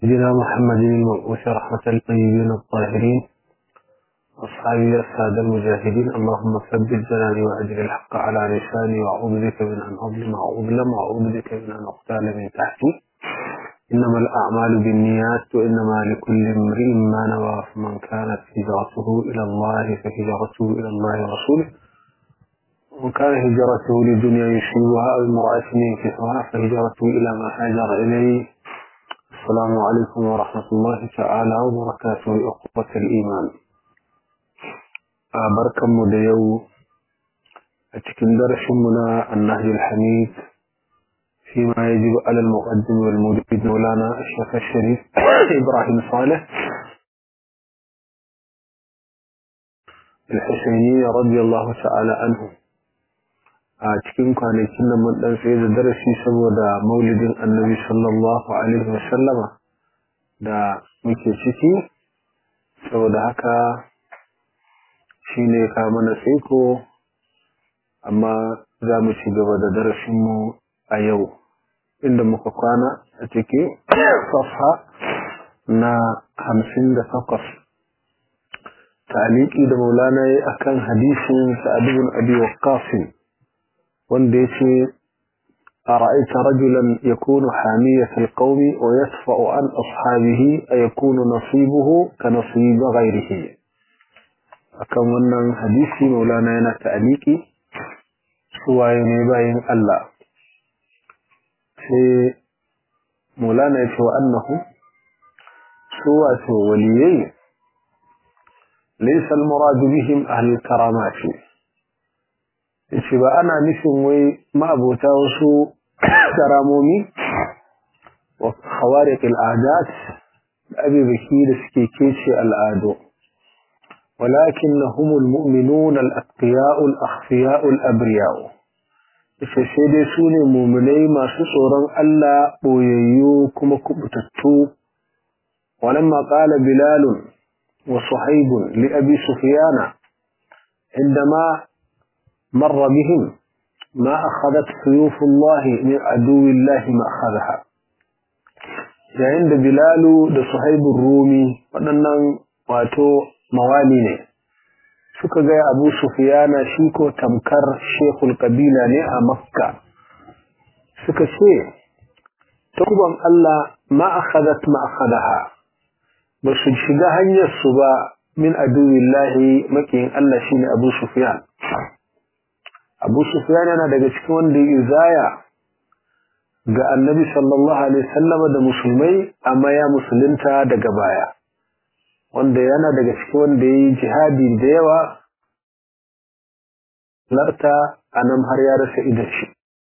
سيدنا محمد المبعوث رحمة للطيبين الطاهرين أصحابي السادة المجاهدين اللهم ثبت جناني وأجل الحق على لساني وأعوذ بك من أن أظلم وأظلم وأعوذ بك من أن أقتال من تحتي إنما الأعمال بالنيات وإنما لكل امرئ ما نوى فمن كانت هجرته إلى الله فهجرته إلى الله ورسوله ومن كان هجرته لدنيا يصيبها أو امرأة ينكحها فهجرته إلى ما هاجر إليه السلام عليكم ورحمة الله تعالى وبركاته أخوة الإيمان بركة مديو أتكن درسنا النهج الحميد فيما يجب على المقدم والمريد مولانا الشيخ الشريف إبراهيم صالح الحسيني رضي الله تعالى عنه a cikin kwanakin nan mun dan tsaye da darasi saboda maulidin annabi sallallahu alaihi wasallama da muke ciki saboda haka shine ka mana tsaiko amma za mu ci gaba da darasinmu a yau inda muka kwana a ciki safha na hamsin da takwas ta'aliki da maulana ya akan hadisin sa'adun abi waqqasin wanda ya ce a ra'aita rajulan ya kunu hamiyatul qaumi wa yasfa'u an ashabihi a yakunu nasibuhu ka nasiba ghairihi akan wannan hadisi maulana yana ta'aliki suwaye ne bayin Allah sai maulana ya ce wa annahu su wato waliyai laysa al-muradu bihim ahlul karamati yace ba ana nufin wai ma'abota wasu karamomi wa khawariq al-adat abibaki da suke kece al'adu ولكنهم المؤمنون الأتقياء الأخفياء الأبرياء sai dai su ne muminai masu tsoron Allah ɓoyayyu kuma kubutattu walamma qala bilalun wa suhaibun li abi sufyana indama مر بهم ما أخذت سيوف الله من عدو الله ما أخذها yayin da Bilalu da Suhaibun Rumi waɗannan wato mawali ne suka ga Abu Sufyana shi ko tamkar shekul kabila ne a Makka suka ce takuban Allah ma akhadat ma akhadaha ba su shiga hanyar su ba min aduwillahi makiyin Allah shine Abu Sufyan abu sufyan yana daga cikin wanda ya izaya ga annabi sallallahu alaihi wasallama da musulmai amma ya musulunta daga baya wanda yana daga cikin wanda ya yi jihadi da yawa larta a nan har ya rasa idan shi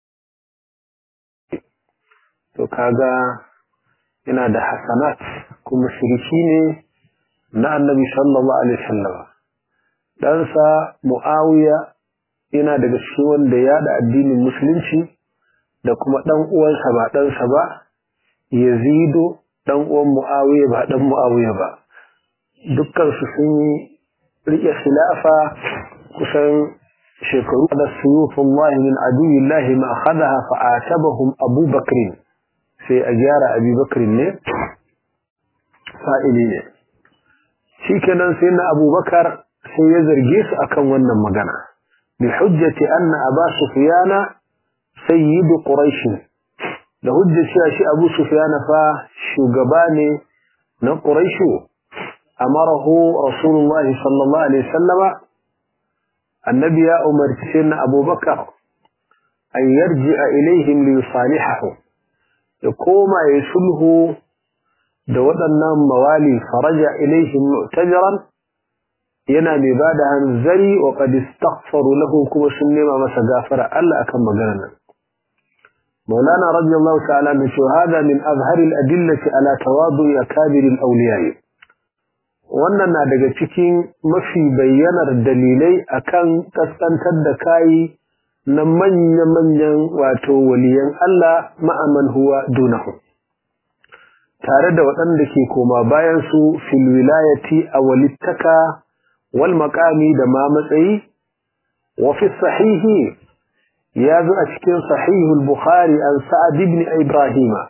to kaga yana da hasanat kuma shiriki ne na annabi sallallahu alaihi wasallama ɗansa mu'awiya yana daga cikin wanda ya da addinin musulunci da kuma ɗan uwansa ba ɗansa ba yazido ɗan uwan mu'awiya ba ɗan mu'awiya ba dukkansu sun riƙe khilafa kusan shekaru da suyufullah min aduwillahi ma akhadaha fa atabahum Abu Bakr sai a gyara Abi Bakr ne fa'ili ne shikenan sai na Abu Bakar sai ya zarge su akan wannan magana بحجة أن أبا سفيان سيد قريش da hujjar cewa shi Abu Sufyan fa shugaba ne na Quraish amarahu Rasulullah sallallahu alaihi wasallama annabi ya umarci na Abu Bakar an yarji'a ilaihim li yusalihahu ya koma ya sulhu da waɗannan mawali faraja ilaihim mu'tajiran yana mai ba da hanzari wa qad istaghfaru lahu kuma sun nema masa gafara Allah akan maganar nan مولانا رضي الله تعالى عنه هذا من أظهر الأدلة على تواضع أكابر الأولياء wannan na daga cikin mafi bayyanar dalilai akan kaskantar da kai na manya-manyan wato waliyan Allah ma'aman huwa dunahu tare da waɗanda ke koma bayan su fil wilayati a walittaka wal maqami da ma matsayi wa fi sahihi ya zo a cikin sahihul bukhari an sa'ad ibn ibrahima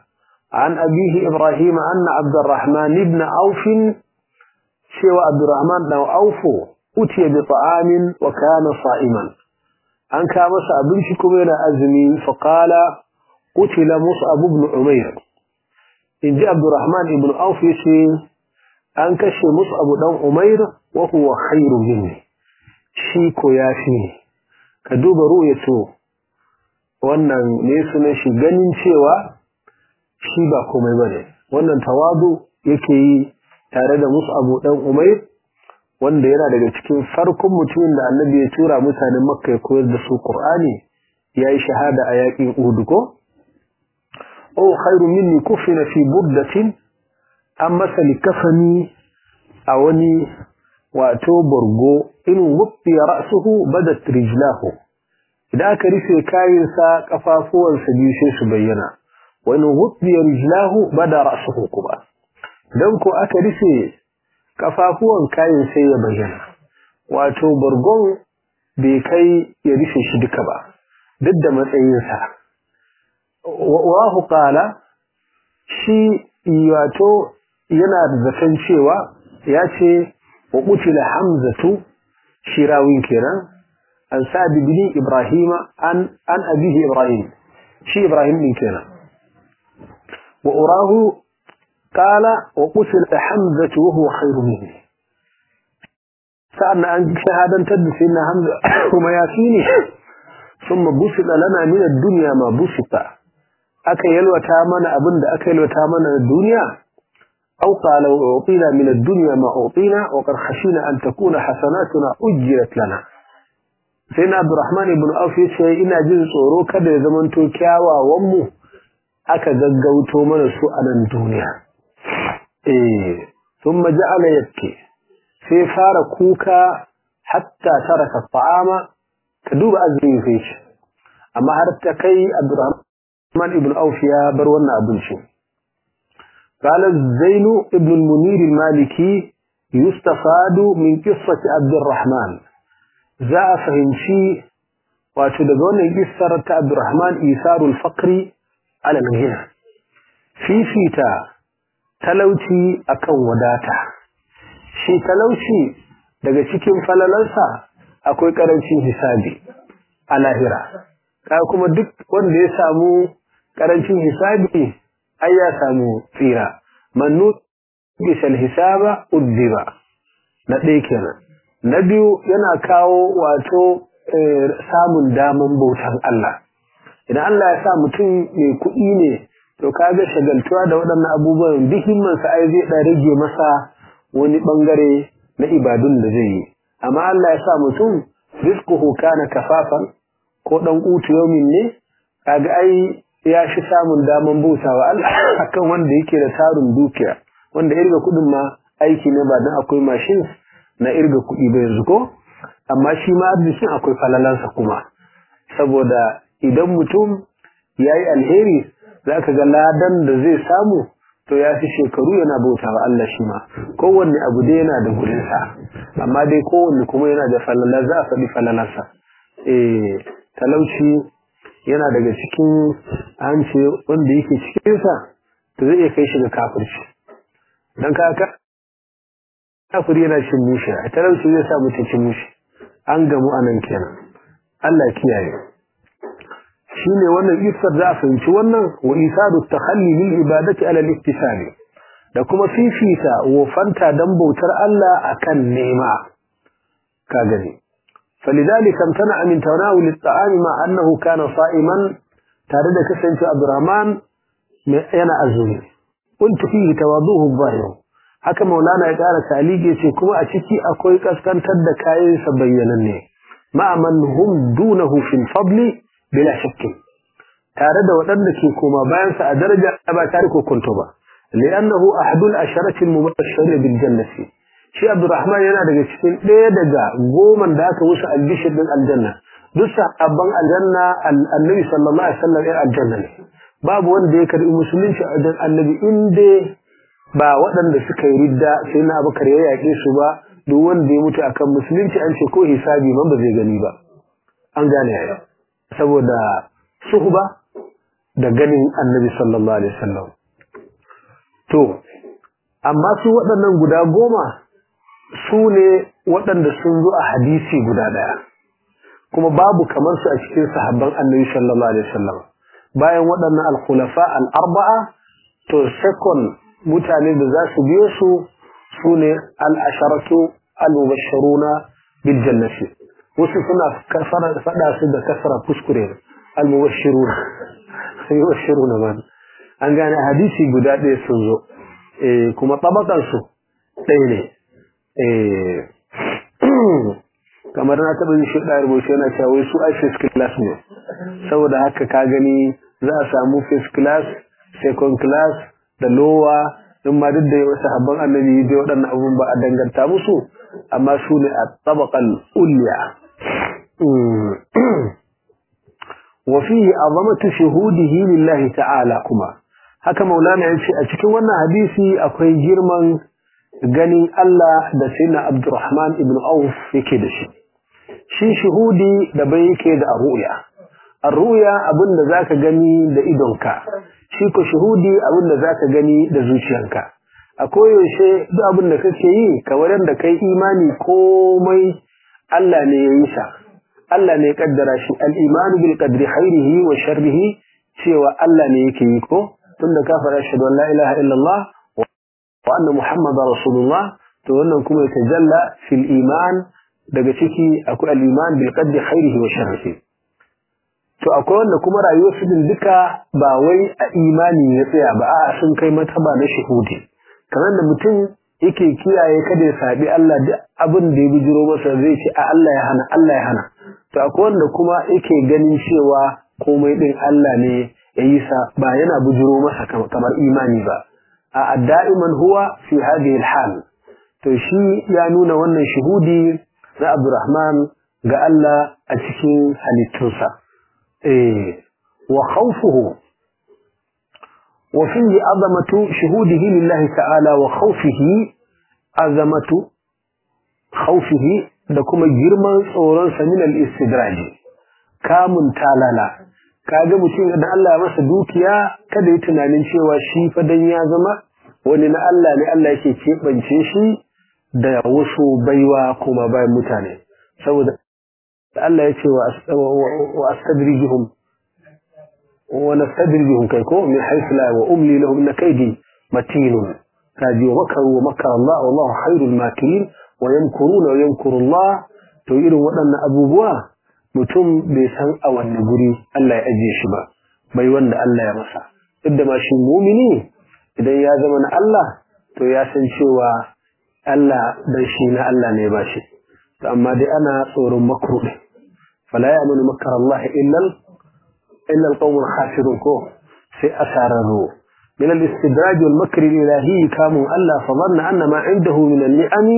عن أبيه إبراهيم أن عبد الرحمن بن عوف سوى عبد الرحمن بن عوف أتي بطعام وكان صائما أن كان مصعب بن شكوين أزمي فقال قتل مصعب بن عمير إن جاء عبد الرحمن بن عوف يسي أن كشي مصعب بن عمير وهو خير مني شيكو يافيني كدوب رؤيته wannan ne sunan shi ganin cewa shi ba komai bane wannan tawadu yake yi tare da Mus'ab dan Umair wanda yana daga cikin farkon mutumin da Annabi ya tura mutanen Makka ya koyar da su Qur'ani yayi shahada a yakin Uhud ko oh khairu minni kufina fi burdatin amma salikafani a wani wato borgo in wuffi ra'suhu badat rijlahu idan aka rufe kayansa kafafuwansa biyu sai su bayyana wani wuffi rijlahu bada ra'suhu kuma dan ko aka rufe kafafuwan kayan sai ya bayyana wato borgon bai kai ya rufe shi duka ba duk da matsayinsa wa qala shi wato yana da zaton cewa ya ce wa qutila hamzatu shirawin kenan an sa'd bin ibrahima an an abihi ibrahim shi ibrahim din kenan wa urahu qala wa qutila hamzatu wa huwa khairu minni sa'an an shahadan tadda sayyidina hamza kuma ya fini thumma busila lana min ad-dunya ma busita aka yalwata mana abinda aka yalwata mana duniya أو قال وأعطينا من الدنيا ما أعطينا وقد خشينا أن تكون حسناتنا أجلت لنا سيدنا عبد الرحمن بن أوف يشي إنا جزء صورو كده زمن توكياوا ومو أكا قوتو من سوء الدنيا إيه ثم جعل يبكي في فار كوكا حتى ترك الطعام كدوب أزمي فيش أما هربت كي عبد الرحمن بن أوف يا بروانا أبنشي قال الزين ابن المنير المالكي يستفاد من قصة عبد الرحمن za a fahimci wato daga wannan kissar ta Abdurrahman Isarul Faqri ala al-ghina fifita talauci akan wadata shi talauci daga cikin falalansa akwai karancin hisabi a lahira kai kuma duk wanda ya samu karancin hisabi ai ya samu tsira mannu bisal hisaba uddiba na ɗaya kenan na biyu yana kawo wato samun daman bautan Allah idan Allah ya sa mutum mai kuɗi ne to kaga shagaltuwa da waɗannan abubuwan duk himmansa ai zai ɗan rage masa wani ɓangare na ibadun da zai yi amma Allah ya sa mutum rizquhu kana kafafan ko ɗan ƙutu yaumin ne kaga ai ya shi samun daman bautawa Allah akan wanda yake da tarin dukiya wanda irga kuɗin ma aiki ne ba don akwai machines na irga kuɗi ba yanzu ko amma shi ma arzikin akwai falalansa kuma saboda idan mutum ya yi alheri za ka ga ladan da zai samu to ya fi shekaru yana bauta wa Allah shi ma kowanne abu dai yana da gurinsa amma dai kowanne kuma yana da falala za a faɗi falalarsa eh talauci yana daga cikin an ce wanda yake cikinsa to zai iya kai shi ga kafirci don kaka kafiri yana cin mushi a talauci zai sa mutum cin mushi an gamu anan kenan Allah kiyaye shi ne wannan isar za a fahimci wannan wa isadu takhalli lil ibadati ala al-iktisabi da kuma fifita wofanta dan bautar Allah akan nema ka gani فلذلك امتنع من تناول الطعام مع أنه كان صائما تارد كسنت عبد الرحمن أنا أزوني قلت فيه تواضوه الظاهر haka maulana ya ƙara taligi ce kuma a ciki akwai kaskantar da kayan sa bayyananne ma'aman hum dunahu fil fadli bila shakki tare da waɗanda ke koma bayan sa a daraja ba tare ko kunto ba li'annahu ahadul asharati al-mubashirin bil jannati shi Abdurrahman yana daga cikin ɗaya daga goman da aka wuce albishir din aljanna duk sahabban aljanna annabi sallallahu alaihi wasallam ya aljanna ne babu wanda ya karbi musulunci a wajen annabi inda ba waɗanda suka yi ridda sai na abubakar ya yaƙe su ba duk wanda ya mutu akan musulunci an ce ko hisabi man ba zai gani ba an gane ya saboda suhba da ganin annabi sallallahu alaihi wasallam to amma su waɗannan guda goma su ne waɗanda sun zo a hadisi guda ɗaya kuma babu kamar su a cikin sahabban annabi sallallahu alaihi wasallam bayan waɗannan al-khulafa al-arba'a to second mutane da za su biyo su su ne al-asharatu al-mubashshiruna bil jannati wasu suna faɗa su da kasara kuskure al-mubashshiruna yubashshiruna man an gane hadisi guda ɗaya sun zo eh kuma tabakan su ɗaya ne eh kamar na taɓa yin shi ɗaya rubuce yana cewa wai su ai first class ne saboda haka ka gani za a samu first class second class da lower in ma duk da wasu habban annabi dai waɗannan abun ba a danganta musu amma su ne a tabaqal ulya wa fihi azamatu shuhudihi lillahi ta'ala kuma haka maulana ya ce a cikin wannan hadisi akwai girman ganin Allah da sayyidina Abdurrahman ibn Auf yake da shi shi shuhudi da bai yake da ru'ya ar-ru'ya abin da zaka gani da idonka shi ko shuhudi abin da zaka gani da zuciyanka a koyaushe duk abin da kake yi kamar yadda kai imani komai Allah ne ya yi sa Allah ne ya kaddara shi al-imanu bil qadri khairihi wa sharrihi cewa Allah ne yake yi ko tunda ka fara shahadu la ilaha illallah wa anna muhammadar rasulullah to wannan kuma ya tajalla fil iman daga ciki akwai al-iman bil qadri khairihi wa sharrihi to akwai wanda kuma rayuwar su din duka ba wai a imani ya tsaya ba a'a sun kai mataba na shuhudi kamar da mutum yake kiyaye kada ya sabi Allah duk abin da ya bijiro masa zai ce a Allah ya hana Allah ya hana to akwai wanda kuma yake ganin cewa komai din Allah ne ya yi sa ba yana bijiro masa kamar imani ba a da'iman huwa fi hadhihi al-hal to shi ya nuna wannan shuhudi na Abdurrahman ga Allah a cikin halittunsa eh wa khawfuhu وفيه عظمة شهوده لله تعالى وخوفه عظمة خوفه لكم جرما صورا من الاستدراج كامن تالالا kaga mutum da Allah ya masa dukiya kada yi tunanin cewa shi fa dan ya zama wani na Allah ne Allah yake keɓance shi da wasu baiwa kuma bayan mutane saboda Allah ya ce wa astadrijuhum ونستدرجهم كيكو من حيث لا وأملي لهم إن كيدي متين كادي ومكروا ومكر الله والله خير الماكرين ويمكرون ويمكر الله تقول وأن أبو بوا mutum bai san a wanne guri Allah ya ajiye shi ba bai wanda Allah ya masa duk ma shi mumini idan ya zama na Allah to ya san cewa Allah dan shi na Allah ne ba shi amma dai ana tsoron makru fala ya'manu makar Allah illa إلا القوم الخاسرون كو في أسارروا من الاستدراج والمكر الإلهي كاموا ألا فظن أن ما عنده من النعم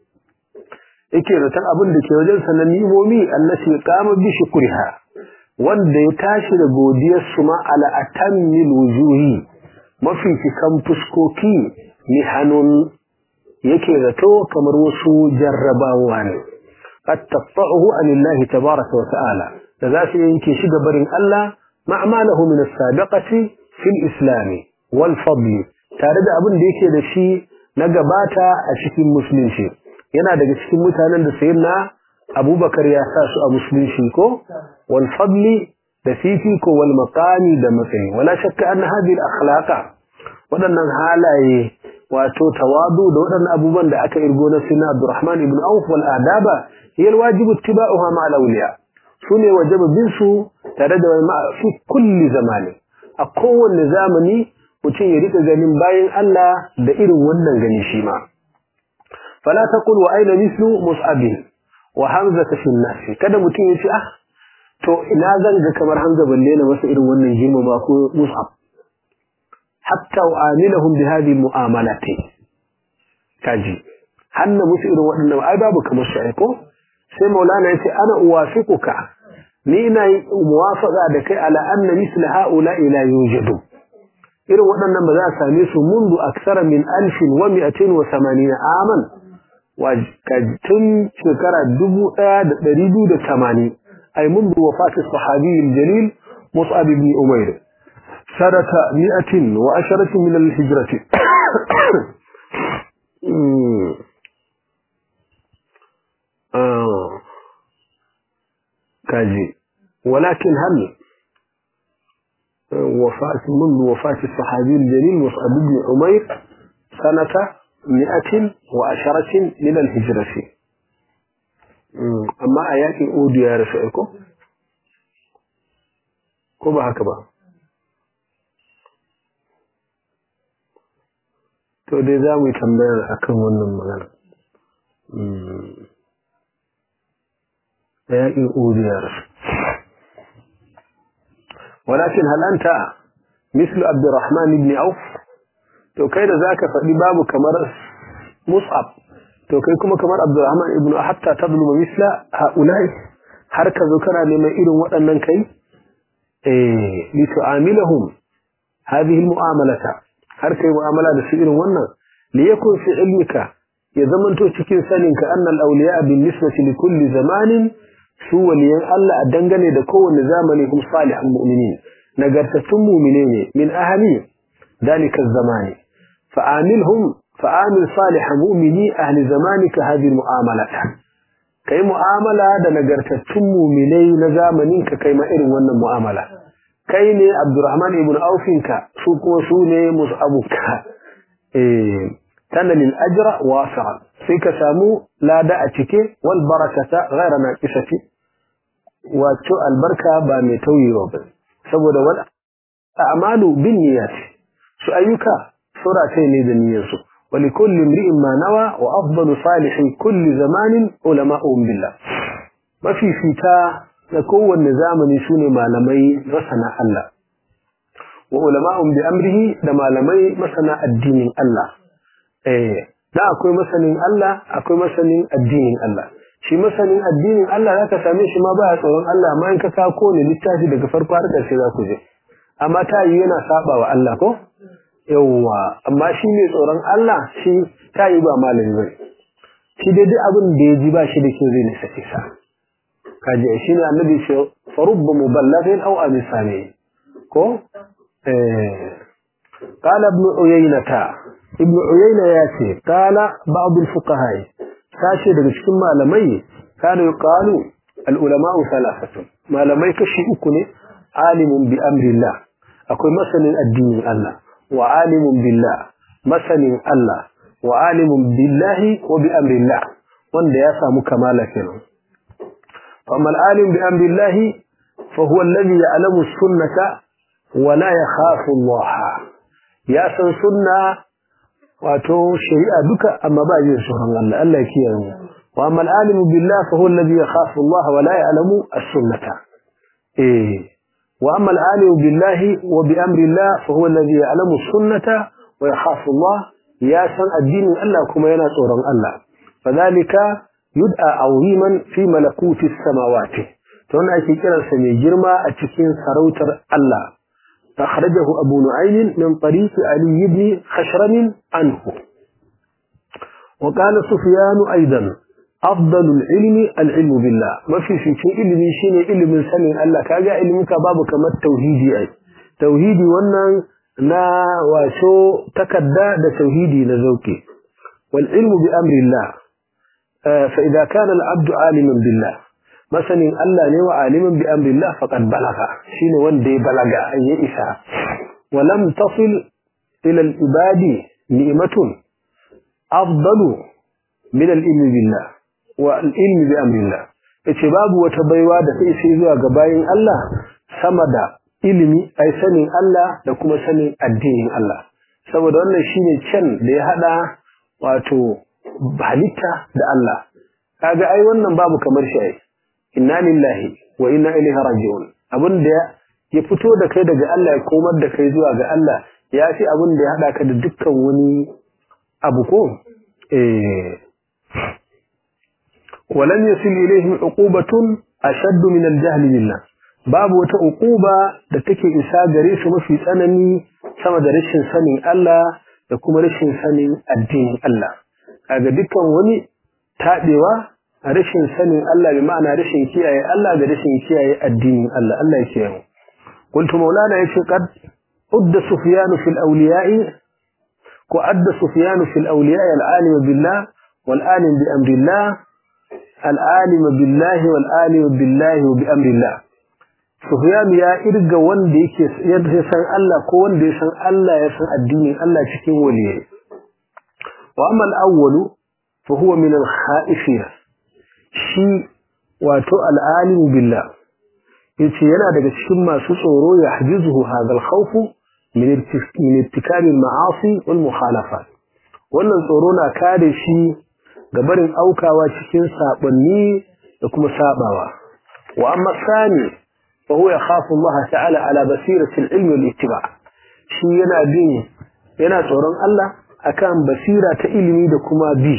إكيرة أبن لكي وجلس النمومي التي قام بشكرها wanda ya tashi da godiyarsu ma ala atammil wujuhi mafi cikan fuskoki ni hannun yake zato kamar wasu jarrabawa ne qad taqta'uhu anillahi tabaraka wa ta'ala da za su yanke shi ga barin Allah ma'amalahu min as-sabiqati fil islam wal fadl tare da abin da yake da shi na gabata a cikin musulunci yana daga cikin mutanen da sayyidina Abubakar ya sa su a musulunci ko wal fadl da fifi ko wal maqami da matsayi wala shakka anna hadhihi al akhlaqa wadannan halaye wato tawadu da wadannan abubuwan da aka irgo na sayyidina Abdurrahman ibn Auf wal adaba hiya al wajibu ittiba'uha ma'a al-awliya su ne wajaba bin su tare da wani fi kulli zamani a kowanne zamani mutum ya rika ganin bayan Allah da irin wannan gani shi ma fala taqul wa aina mislu mus'ab wa hamza fi nas kada mutum ya ce ah to ina zan ga kamar hamza balle na masa irin wannan girma ba ko mus'ab hatta u'amilahum bi hadhihi mu'amalati kaji hanna musu irin waɗannan ai babu kamar shi ai ko sai maulana yace ana uwafiquka ni ina muwafaqa da kai ala anna misl haula ila yujadu irin waɗannan ba za a same su mundu aksara min alfin wa mi'atin wa samanina aman wa tun shekara dubu ɗaya da ɗari biyu da tamani ay mundu wafati sahabi jalil mus'ab ibn umair sanata mi'atin wa asharatin min al-hijrati كاجي ولكن هل وفاة منذ وفاة الصحابي الجليل مصعب بن عمير سنة مئة وعشرة من الهجرة أما آيات أودي يا رسائكم كما هكذا to dai za mu yi tambaya akan wannan magana da yaƙin uriyar walakin halanta mislu abdurrahman ibn auf to kai da zaka faɗi babu kamar mus'ab to kai kuma kamar abdurrahman ibn hatta tadluma misla haulai har ka zo kana neman irin waɗannan kai eh li tu'amilahum hadhihi almu'amalata har kai mu'amala da su irin wannan li yakun fi ilmika ya zamanto cikin saninka annal awliya bin nisbati li kulli zamanin su waliyan Allah a dangane da kowane zamani hum salihan mu'minin nagartattun mu'mine ne min ahami dalika zamani fa'amilhum fa'amil salihan mu'mini ahli zamanika hadhihi mu'amalata kai mu'amala da nagartattun mu'minai na zamanin ka kai ma irin wannan mu'amala kai ne Abdurrahman ibn Aufinka su kuma su ne musabuka eh tana lil ajra wasi'a sai ka samu lada a cike wal barakata ghayra naqisati wato albarka ba mai tauyewa ba saboda wal a'malu bin niyyat su ayyuka sura ce ne da niyyar su wali kulli imri'in ma nawa wa afdalu salihin kulli zamanin ulama'un billah mafi fita da kowanne zamani sune malamai masana Allah wa ulama'un bi amrihi da malamai masana addinin Allah eh da akwai masanin Allah akwai masanin addinin Allah shi masanin addinin Allah zaka same shi ma baya tsoron Allah amma in ka ka kone littafi daga farko har ƙarshe za ku je amma ta yi yana saba wa Allah ko yawwa amma shi ne tsoron Allah shi ta yi ba malami bane shi dai duk abin da ya ji ba shi da kyau zai nisa isa kaji shi ne annabi ce farubba muballighin aw amisani ko eh قال ابن عيينة ابن عيينة ياتي قال بعض الفقهاء ساشي daga cikin malamai kana yuqalu al ulama thalathatu malamai kashi uku ne alimun bi amrillah akwai masanin addinin Allah wa alimun billah masanin Allah wa alimun billahi wa bi amrillah wanda ya samu kamala kenan amma al alim bi amrillah fa huwa alladhi ya'lamu sunnata wa la yakhafu Allah ya san sunna wato shari'a duka amma ba jin tsoron Allah Allah ya kiyaye mu wa amma al-alimu billah fa huwa alladhi yakhafu Allah wa la ya'lamu as-sunnata eh wa amma al-alimu billahi wa bi amri Allah fa huwa alladhi ya'lamu as-sunnata wa yakhafu Allah ya san addinin Allah kuma yana tsoron Allah fadhalika yud'a awiman fi malakuti as-samawati to wannan ake kiransa mai girma a cikin sarautar Allah أخرجه أبو نعيم من طريق علي بن خشرم عنه وقال سفيان أيضا أفضل العلم العلم بالله ما في في شيء علم شيء علم سنين الله كاجا علمك بابك ما التوحيدي أي توحيدي وانا نا وشو تكدا ده توحيدي نزوكي والعلم بأمر الله فإذا كان العبد عالما بالله masanin Allah ne wa alimin bi amrillah faqad balaga shine wanda ya balaga ya isa wa lam tasil ila al ibadi ni'matun afdalu min al ilmi billah wa al ilmi bi amrillah yace babu wata baiwa da sai sai zuwa ga bayin Allah sama da ilimi ai sanin Allah da kuma sanin addinin Allah saboda wannan shine can da ya hada wato halitta da Allah kaga ai wannan babu kamar shi ai inna lillahi wa inna ilaihi raji'un abin da ya fito da kai daga Allah ya komar da kai zuwa ga Allah ya fi abin da ya hada ka da dukkan wani abu ko eh walam yasil ilaihim uqubatun ashadd min al-jahl billah babu wata uquba da take isa gare su mafi tsanani sama da rashin sanin Allah da kuma rashin sanin addinin Allah kaga dukkan wani tabewa rashin sanin Allah bi ma'ana rashin kiyaye Allah da rashin kiyaye addinin Allah Allah ya kiyaye mu qultu maulana yace qad udda sufyan fil awliya'i ko adda sufyan fil awliya al alim billah wal alim bi amrillah al alim billah wal alim billah wa bi amrillah sufyan ya irga wanda yake ya san Allah ko wanda ya san Allah ya san addinin Allah cikin waliyai wa amma al awwal fa huwa min al khaifin shi wato al alim billah yace yana daga cikin masu tsoro ya hajizuhu hadha al khawf min irtikab al ma'asi wal mukhalafat wannan tsoro na kare shi ga barin aukawa cikin sabanni da kuma sabawa wa amma sani fa huwa yakhafu Allah ta'ala ala basirati al ilm wal ittiba shi yana bin yana tsoron Allah akan basira ta ilimi da kuma bi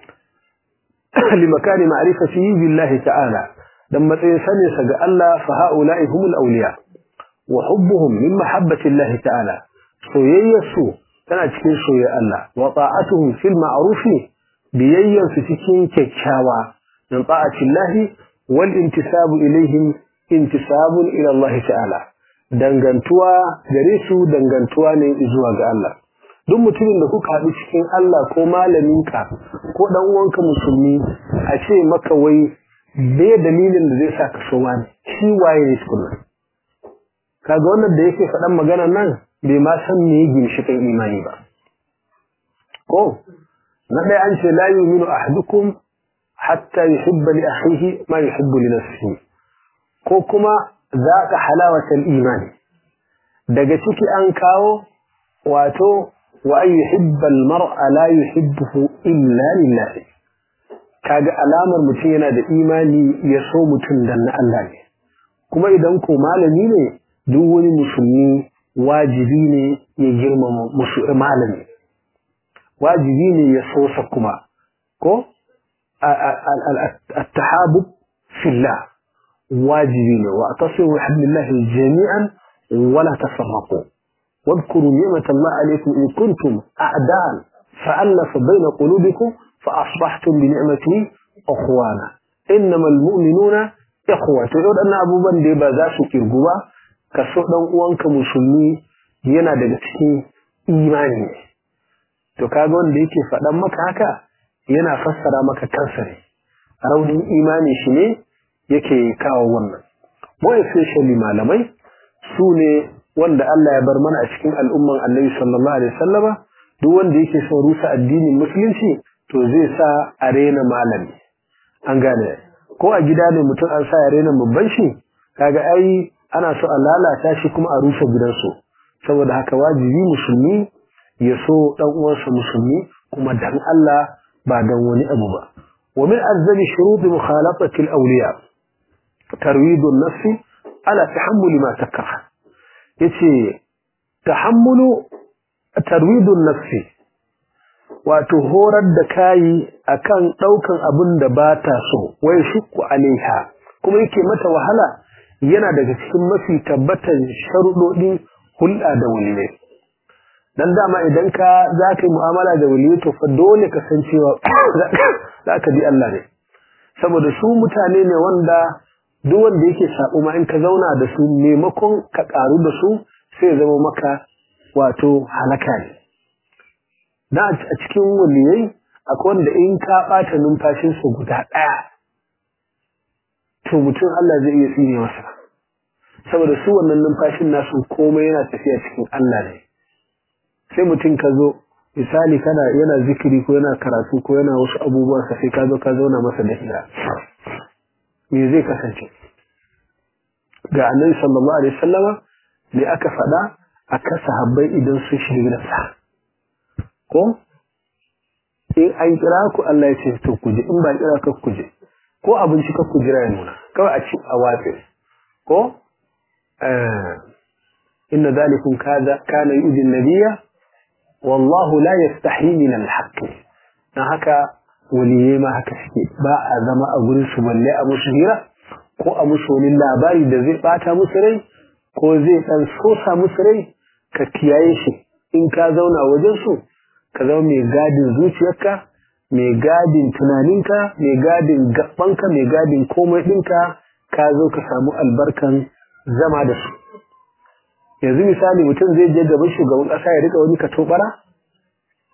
limakani ma'rifatihi billahi ta'ala dan matsayin sanin sa ga Allah fa haula'i humul awliya wa hubbuhum min mahabbati Allah ta'ala soyayyarsu tana cikin soyayyar Allah wa ta'atuhum fil ma'ruf biyayyarsu cikin kyakkyawa min ta'ati Allah wal intisabu ilaihim intisabun ila Allah ta'ala dangantuwa gare su dangantuwa ne zuwa ga Allah duk mutumin da kuka haɗu cikin Allah ko malaminka ko dan uwanka musulmi a ce maka wai bai dalilin da zai sa ka so wani shi waye ne tukunna kaga wannan da yake faɗan magana nan bai ma san me ginshiƙin imani ba ko na ɗaya an ce la yu'minu ahadukum hatta yuhibba li akhihi ma yuhibbu li nafsihi ko kuma zaqa halawatal imani daga ciki an kawo wato wa an yuhibba al-mar'a la yuhibbuhu illa lillah kaga alamar mutum yana da imani ya so mutum dan na Allah ne kuma idan ko malami ne duk wani musulmi wajibi ne ya girmama musu malami wajibi ne ya so sa kuma ko at-tahabub fillah wajibi ne wa atasiru bihablillahi jami'an wala tafarraqu واذكروا نعمة الله عليكم إن كنتم أعداء فألف بين قلوبكم فأصبحتم بنعمته أخوانا إنما المؤمنون إخوة تقول أن أبو بن ديبا ذا سكر قوة كسوء وانك مسلمي yana daga cikin imani ne to kaga wanda yake faɗan maka haka yana fassara maka kansa ne raunin imani shi ne yake kawo wannan mu especially malamai su ne wanda Allah ya bar mana a cikin al'umman Annabi sallallahu alaihi wasallama duk wanda yake son rusa addinin musulunci to zai sa a rena malami an gane ko a gida ne mutum an sa ya rena babban shi kaga ai ana so a lalata shi kuma a rusa gidansu saboda haka wajibi musulmi ya so dan uwansa musulmi kuma dan Allah ba dan wani abu ba wa min azzabi shurut mukhalafati al-awliya tarwid an-nafs ala tahammul ma takrah yace tahammulu tarwidun nafsi wato horar da kayi akan daukan abin da ba ta so wai shukku alaiha kuma yake mata wahala yana daga cikin mafi tabbatan sharuɗoɗin hulɗa da waliyai dan dama idan ka za ka yi mu'amala da waliyai to fa dole ka san cewa za ka bi Allah ne saboda su mutane ne wanda duk wanda yake sabo ma in ka zauna da su maimakon ka karu da su sai zama maka wato halaka ne na a cikin waliyai akwai wanda in ka bata numfashin su guda daya to mutum Allah zai iya tsine masa saboda su wannan numfashin nasu komai yana tafiya cikin Allah ne sai mutum ka zo misali kana yana zikiri ko yana karatu ko yana wasu abubuwan sa sai ka zo ka zauna masa da hira me zai kasance ga annabi sallallahu alaihi wasallama ne aka faɗa aka sahabbai idan sun shiga gidansa ko in an kira ku Allah ya ce to ku je in ba kira ka ku je ko abinci ka ku jira ya nuna kawai a ci a watsi ko inna zalikum kaza kana yu'zi nabiyya wallahu la yastahi min al-haqq dan haka waliyai ma haka suke ba a zama a gurin su balle a musu hira ko a musu wani labari da zai bata musu rai ko zai dan sosa musu rai ka kiyaye shi in ka zauna wajen su ka zama mai gadin zuciyarka mai gadin tunaninka mai gadin gabanka mai gadin komai ɗinka ka zo ka samu albarkan zama da su yanzu misali mutum zai je gaban shugaban ƙasa ya rika wani katobara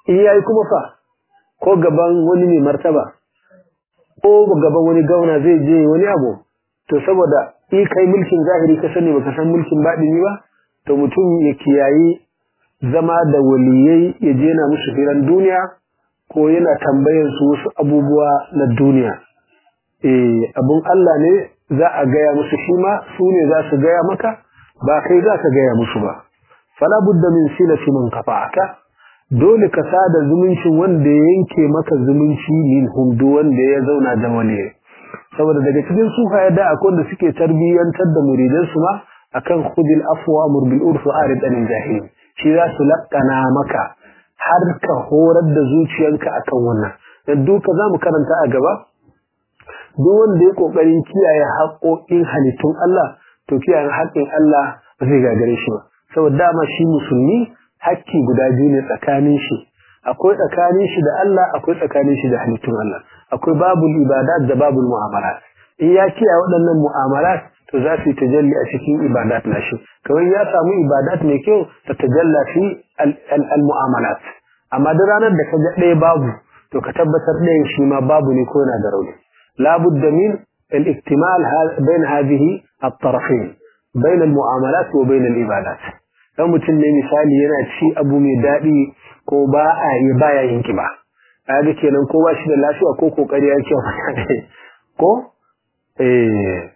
in yayi kuma fa ko gaban wani mai martaba ko gaban wani gauna zai je wani abu to saboda in kai mulkin zahiri ka sani baka san mulkin baɗini ba to mutum ya kiyayi zama da waliyai ya je na musu firan duniya ko yana tambayar su wasu abubuwa na duniya eh abun Allah ne za a gaya musu shi ma su ne za su gaya maka ba kai za ka gaya musu ba fala budda min silati man qata'aka dole ka sada zumuncin wanda ya yanke maka zumunci min humdu wanda ya zauna da wani saboda daga cikin sufa da akwai wanda suke tarbiyyantar da muridan su ma akan khudil afwa amr bil urf arid anil jahil shi za su lakkana maka har ka horar da zuciyanka akan wannan dan duka zamu karanta a gaba duk wanda ya kokarin kiyaye haƙoƙin halittun Allah to kiyaye haƙƙin Allah ba zai gagare shi ba saboda dama shi musulmi hakki guda biyu ne tsakanin shi akwai tsakanin shi da Allah akwai tsakanin shi da halittun Allah akwai babul ibadat da babul mu'amalat in ya kiyaye waɗannan mu'amalat to za su yi tajalli a cikin ibadat nashi kawai ya samu ibadat mai kyau ta tajalla fi al-mu'amalat amma duk ranar da ka ga ɗaya babu to ka tabbatar ɗayan shi ma babu ne ko yana da rauni labudda min al-iktimal bain hadhihi at-tarafayn bain al-mu'amalat wa bain al-ibadat dan mutum ne misali yana ci abu mai daɗi ko ba a yi baya yin kiba kaga kenan ko ba shi da lafiya ko kokari ya kyau ko eh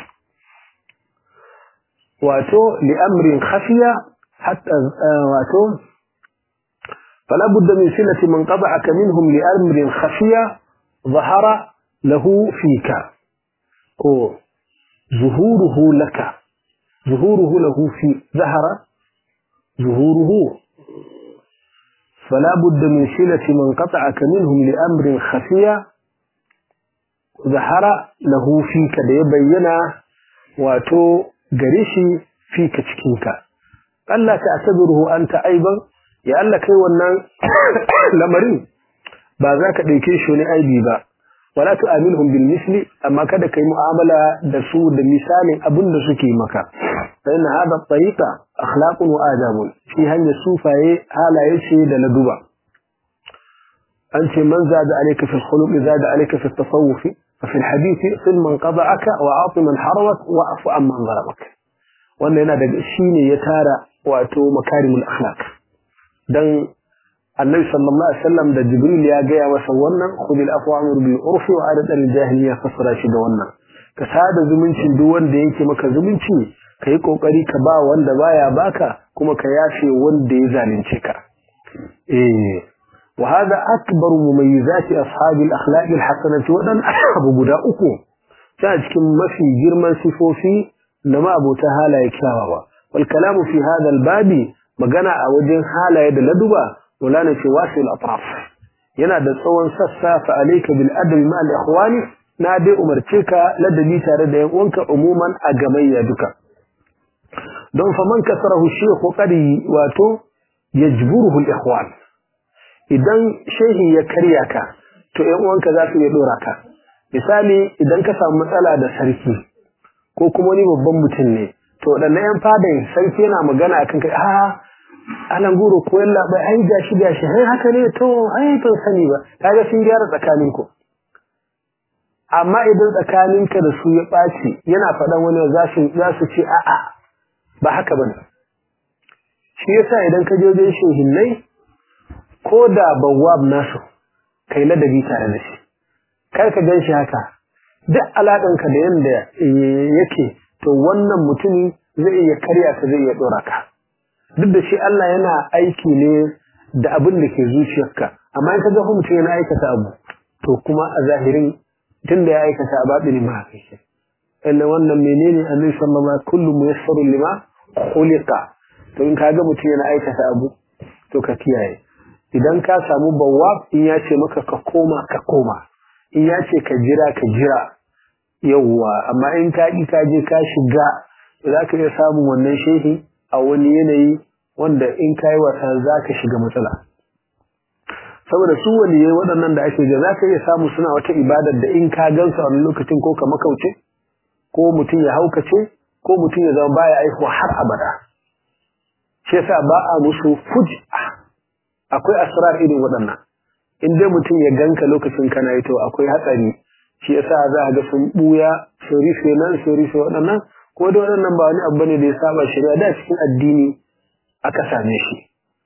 wato li amrin khafiya hatta wato fala budda min silati man qada'aka minhum li amrin khafiya ظهر له فيك ko zuhuruhu laka zuhuruhu lahu fi ظهر ظهوره فلا بد من صلة من قطعك منهم لأمر خفية ظهر له فيك da ya bayyana wato gare shi fika cikinka Allah ta asabiruhu anta aiban ya Allah kai wannan lamarin ba za ka ɗauke shi wani aibi ba wala tu'amilhum bil misli amma kada kai mu'amala da su da misalin abin da suke maka فإن هذا الطريقة أخلاق وآداب في هني السوفة هالا يشي لندوبة أنت من زاد عليك في الخلق زاد عليك في التصوف ففي الحديث صل من قضعك وعاط من حرمك وعف عن من ظلمك wannan yana daga shine ya tara wato makarimul akhlaq dan annabi sallallahu alaihi wasallam da jibril ya gaya masa wannan khudil afwa amr bil urfi wa adat al jahiliya fasara shi da wannan ka sada zumuncin duk wanda yake maka zumunci ka yi ƙoƙari ka ba wanda baya baka kuma ka yafe wanda ya zalunce ka eh wa hada akbar mumayyizati ashabi al-akhlaq al-hasanati wadan abu guda uku ta cikin mafi girman sifofi na ma'abota halaye kyawawa wal kalamu fi hada al-babi magana a wajen halaye da laduba mulana ce wasil atraf yana da tsawon sassa fa alayka bil adl ma al-ikhwani na dai umarce ka ladabi tare da yan uwanka umuman a gamayya duka don faman kasarahu shehu kadi wato yajburuhu al-ikhwan idan shehi ya karya ka to ƴan uwanka za su iya dora ka misali idan ka samu matsala da sarki ko kuma wani babban mutum ne to wadannan ƴan fadan sarki yana magana akan kai a alan guro ko yalla bai ai gashi gashi ai haka ne to ai ban sani ba kaga sun gyara tsakaninku amma idan tsakaninka da su ya ɓaci yana faɗan wani za su ce a'a ba haka ba ne shi yasa idan ka je wajen shehinnai ko da bawwab nasu kai ladabi tare da shi kar ka gan shi haka duk alaƙanka da yanda yake to wannan mutumi zai iya karya ka zai iya ɗora ka duk da shi Allah yana aiki ne da abin da ke zuciyarka amma in ka ga mutum yana aikata abu to kuma a zahirin tun da ya aikata a baɗini ma haka shi inda wannan menene annabi sallallahu alaihi kullu muyassaru lima khuliqa to in kaga mutum yana aikata abu to ka kiyaye idan ka samu bawwab in ya ce maka ka koma ka koma in ya ce ka jira ka jira yawwa amma in ka ki ka je ka shiga za ka iya samun wannan shehi a wani yanayi wanda in ka yi wasa za ka shiga matsala saboda su waliyai waɗannan da ake ga za ka iya samu suna wata ibadar da in ka gansu a wani lokacin ko ka makauce ko mutum ya haukace ko mutum ya zama baya aihuwa har abada shi yasa ba a musu fuj'a akwai asrar irin waɗannan in dai mutum ya ganka lokacin kana yi to akwai hatsari shi yasa za a ga sun buya sun rufe nan sun rufe waɗannan ko da waɗannan ba wani abu ne da ya saba shari'a da cikin addini aka same shi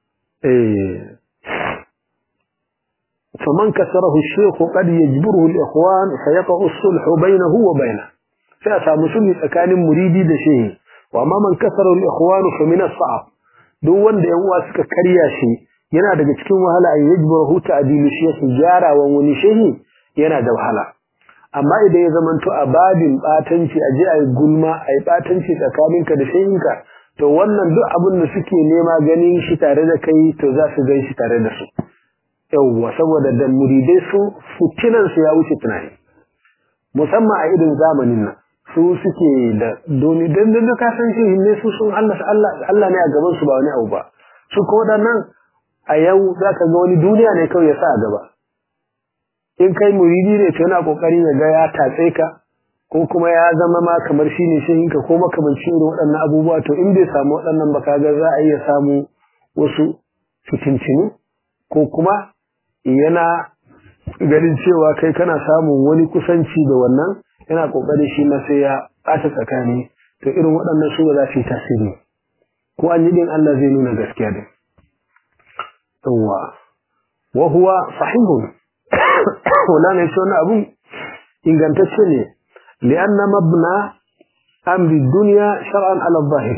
فمن كسره الشيخ قد يجبره الإخوان فيقع الصلح بينه وبينه فأسام سلح كان مريدي دشيه وما من كسره الإخوان فمن الصعب دون da yan uwa suka karya shi yana daga cikin wahala an yajburahu ta'dilu shaykh jara wa wani shehi yana da wahala amma idan ya zamanto a babin batanci a je ayi gulma ayi batanci tsakaninka da shehinka to wannan duk abin da suke nema ganin shi tare da kai to za su gan shi tare da su yawwa saboda da muridai su fitinan su ya wuce tunani musamman a irin zamanin nan su suke da doni dan da ka san shi ne su sun Allah Allah Allah ne a gaban su ba wani abu ba su ko nan a yau zaka ga wani duniya ne kawai ya sa a gaba in kai muridi ne to yana kokarin ya ga ya tatse ka ko kuma ya zama ma kamar shi ne shehinka ko makamancin irin waɗannan abubuwa to in bai samu waɗannan ba kaga za a iya samu wasu fitincinu ko kuma yana ganin cewa kai kana samun wani kusanci da wannan yana kokarin shi ma sai ya ɓata tsakani to irin waɗannan su ba za su yi tasiri ko an yi din Allah zai nuna gaskiya din yawwa wa huwa sahihun wannan ne shi abun ingantacce ne لأن مبنى أمر الدنيا شرعا على الظاهر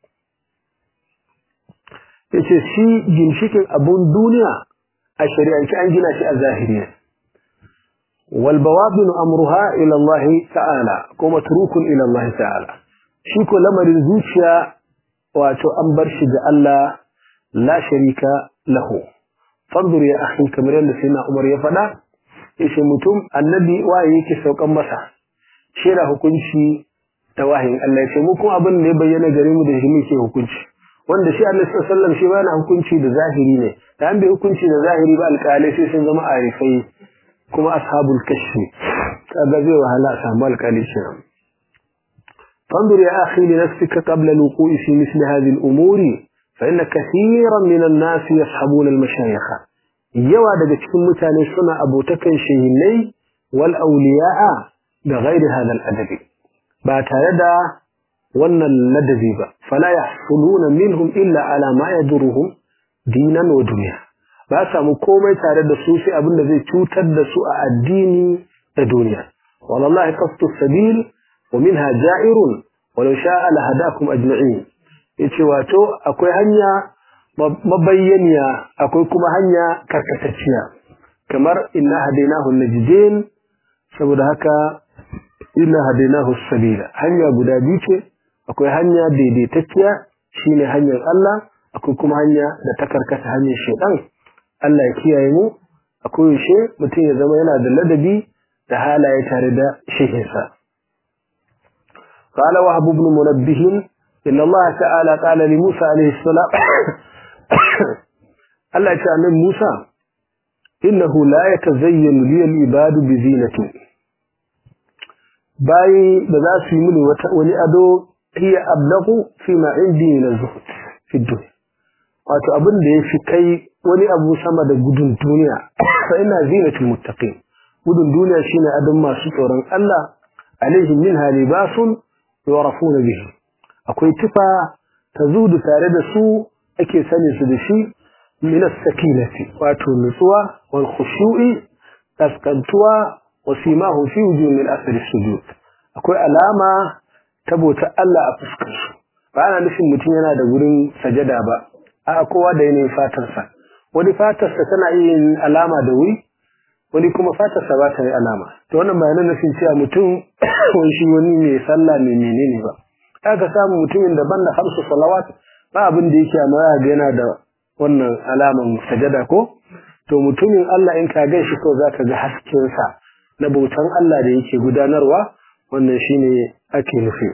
yace shi ginshikin abun duniya a shari'ance an gina shi a zahiri wal bawabin amruha ila Allah ta'ala ko matrukun ila Allah ta'ala shi ko lamarin zuciya wato an bar shi ga Allah la sharika lahu fanzur ya akhi kamar yadda sai Umar ya faɗa yace mutum annabi waye yake saukan masa shira hukunci da wahayin Allah ce mu kuma abin da ya bayyana gare mu da shi muke hukunci wanda shi Allah sallallahu alaihi wasallam shi ba hukunci da zahiri ne da an bai hukunci da zahiri ba alƙalai sai sun zama arifai kuma ashabul kashfi kaga zai wahala a samu alƙali shi فانظر يا أخي لنفسك قبل الوقوع في مثل هذه الأمور فإن كثيرا من الناس يصحبون المشايخ يوا daga cikin mutane suna abotakan shehinai wal awliya'a da ghairi hadal adabi ba tare da wannan ladabi ba fala yahsuluna minhum illa ala ma yaduruhum dinan wa dunya ba samu komai tare da su sai abin da zai cutar da su a addini da duniya wallahi qasdu sabil wa minha ja'irun walau sha'a la hadakum ajma'in yace wato akwai hanya mabayyaniya akwai kuma hanya karkatacciya kamar inna hadainahu najdin saboda haka inna hadainahu sabila hanya guda biyu ce akwai hanya daidaitacciya shine hanyar Allah akwai kuma hanya da ta karkata hanyar shedan Allah ya kiyaye mu akwai yaushe mutum ya zama yana da ladabi da halaye tare da shehinsa قال وهب بن منبه إن الله تعالى قال لموسى عليه السلام الله تعالى موسى إنه لا يتزين لي العباد بزينة bayi da za su yi mini wani ado hiya ablagu fi ma indi min zuhud fi dunya wato abin da yafi kai wani abu sama da gudun duniya fa ina zinatul muttaqin gudun duniya shine adon masu tsoron Allah alaihim minha libasun yu'rafuna bihi akwai tufa tazudu tare da su ake sani su da shi min as-sakinati wato nutsuwa wal khushu'i taskantuwa wasimahu fi wujuhil al-asr sujud akwai alama ta bautar Allah a fuskar su ba ana nufin mutum yana da gurin sajada ba a kowa da yanayin fatarsa wani fatarsa tana yin alama da wuri wani kuma fatarsa ba ta yi alama to wannan ba yana nufin cewa mutum wani shi wani mai sallah mai menene ba aka samu mutumin daban da hamsu salawat ba abin da yake amma ya ga yana da wannan alaman sajada ko to mutumin Allah in ka gan shi ko zaka ga hasken sa na bautan Allah da yake gudanarwa wannan shine ake nufi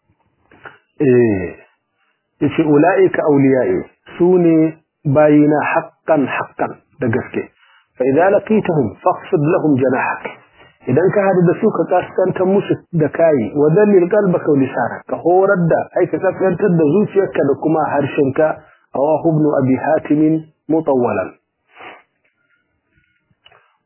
eh yace ulaika awliya'i sune bayina haqqan haqqan da gaske fa idza laqitahum fakhfid lahum janahak idan ka hadu da su ka kaskantar musu da kai wa dalil qalbaka wa lisanak ka horar da ai ka kaskantar da zuciyarka da kuma harshenka rawahu ibn abi hatim mutawwalan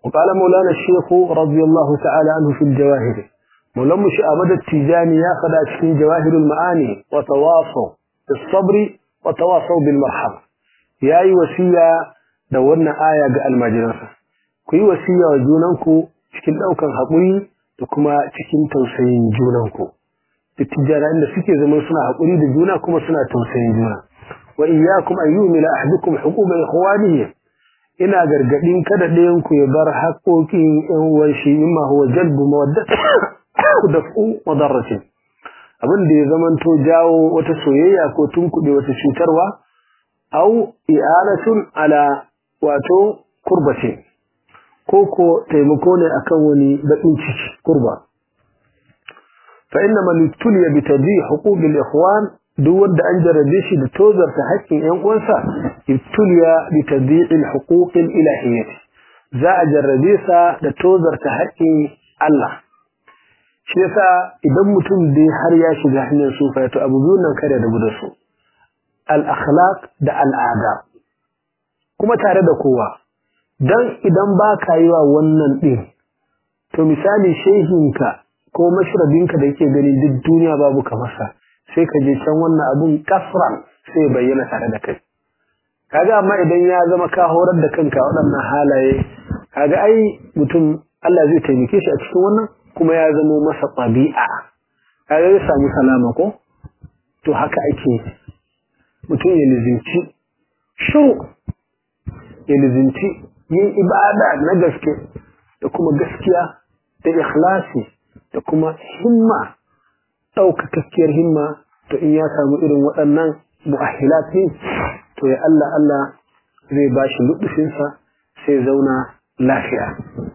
وقال مولانا الشيخ رضي الله تعالى عنه في الجواهر مولانا أمد التجاني ياخذ في جواهر المعاني وتواصوا بالصبر وتواصوا بالمرحمة يا أي وسيلة دورنا آية قال المجرسة كي وسيلة وجونانكو cikin ɗaukan haƙuri da kuma cikin tausayin junanku dattijana inda suke zama suna haƙuri da juna kuma suna tausayin juna wa iyyakum an yu'mila ahadukum huquqa ikhwanihi ina gargadin kada ɗayan ku ya bar haƙoƙin ƴan uwan shi imma huwa jalbu mawaddati da fu madarrati abin da ya zamanto jawo wata soyayya ko tunkuɗe wata cutarwa au i'anatun ala wato kurbace ko ko taimako ne akan wani baƙin ciki kurba fa inna man tuliya bi tadhi huquq al ikhwan duk wanda an jarabe shi da tozarta haƙƙin ƴan uwansa ibtuliya bi tadhi al huquq al ilahiyyah za a jarrabe sa da tozarta haƙƙin Allah shi yasa idan mutum dai har ya shiga hanyar sufa to abu biyu nan kada da gudu su al akhlaq da al adab kuma tare da kowa dan idan ba ka yi wa wannan din to misali shehinka ko mashrabinka da yake ganin duk duniya babu kamarsa sai ka je can wannan abun kasran sai bayyana tare da kai kaga amma idan ya zama ka horar da kanka waɗannan halaye kaga ai mutum Allah zai taimake shi a cikin wannan kuma ya zama masa ɗabi'a kaga ya samu salama ko to haka ake mutum ya lizinci shiru ya lizinci yin ibada na gaske da kuma gaskiya da ikhlasi da kuma himma ɗaukakakkiyar himma to in ya samu irin waɗannan mu'ahilat ne to ya Allah Allah zai ba shi luɗufinsa sai zauna lafiya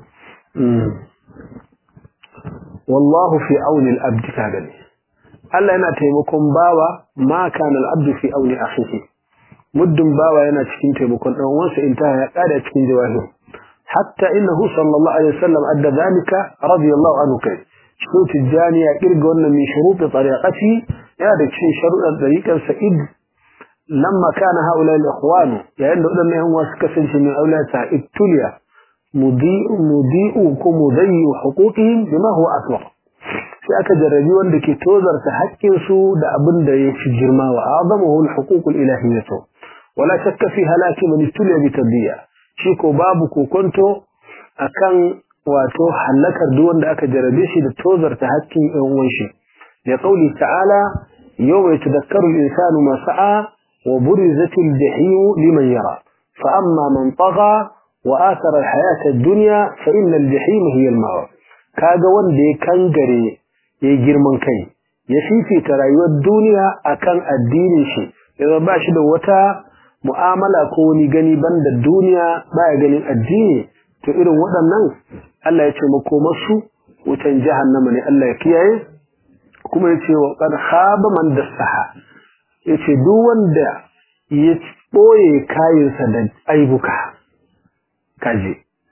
wallahu fi auni al-abd ka gani Allah yana taimakon bawa ma kana al-abd fi auni akhihi muddin bawa yana cikin taimakon dan uwansa in ta ya kada cikin jawahir hatta innahu sallallahu alaihi wasallam adda zalika radiyallahu anhu kai shi tijani ya kirga wannan min shurut tariqati ya da cikin sharuɗan tariqar sa'id lamma kana haula al-ikhwan yayin da wadannan yan wasu kasance min aulata ibtuliya mudi'u mudi'u ko mudayyu huquqihim bima huwa akbar sai aka jarrabi wanda ke tozarta haƙƙin su da abin da ya fi girma wa azamuhu al-huquq al-ilahiyyah wala shakka fi halaki man ibtuliya bi tadbiya shi ko babu kokonto akan wato halakar duk wanda aka jarabe shi da tozarta haƙƙin ɗan uwan shi ya qauli ta'ala yawma yatadhakkaru al-insanu ma sa'a wa burizati al-jahim liman yara fa amma man tagha wa athara al-hayata ad-dunya fa inna al-jahim hiya al-mawa kaga wanda ya kangare ya girman kai ya fifita rayuwar duniya akan addinin shi ya ba shi da wata mu'amala ko wani gani banda duniya baya ganin addini to irin waɗannan Allah ya ce makomarsu wutan jahannama ne Allah ya kiyaye kuma ya ce wa qad khaba man dassaha yace duk wanda ya boye kayansa da aibuka kaje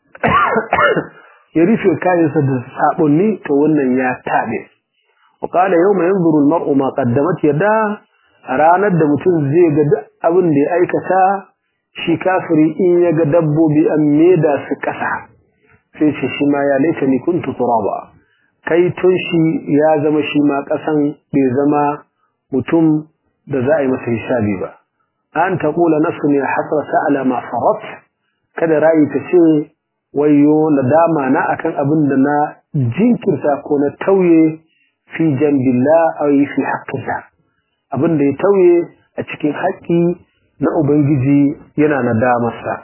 ya rufe kayansa da sabonni to wannan ya tabe wa qala yawma yanzuru al-mar'u ma qaddamat yada ranar da mutum zai ga duk abin da ya aikata shi kafiri in ya ga dabbobi an meda su ƙasa sai ce shi ma ya laita ni kuntu turaba kai tun shi ya zama shi ma ƙasan bai zama mutum da za a yi masa hisabi ba an ta kula nafsu ne hasrata ala ma farat kada rayi ta ce wayo nadama na akan abin da na jinkirta ko na tauye fi jambillah aw fi haqqillah abin da ya tauye a cikin haƙƙi na Ubangiji yana nadamarsa.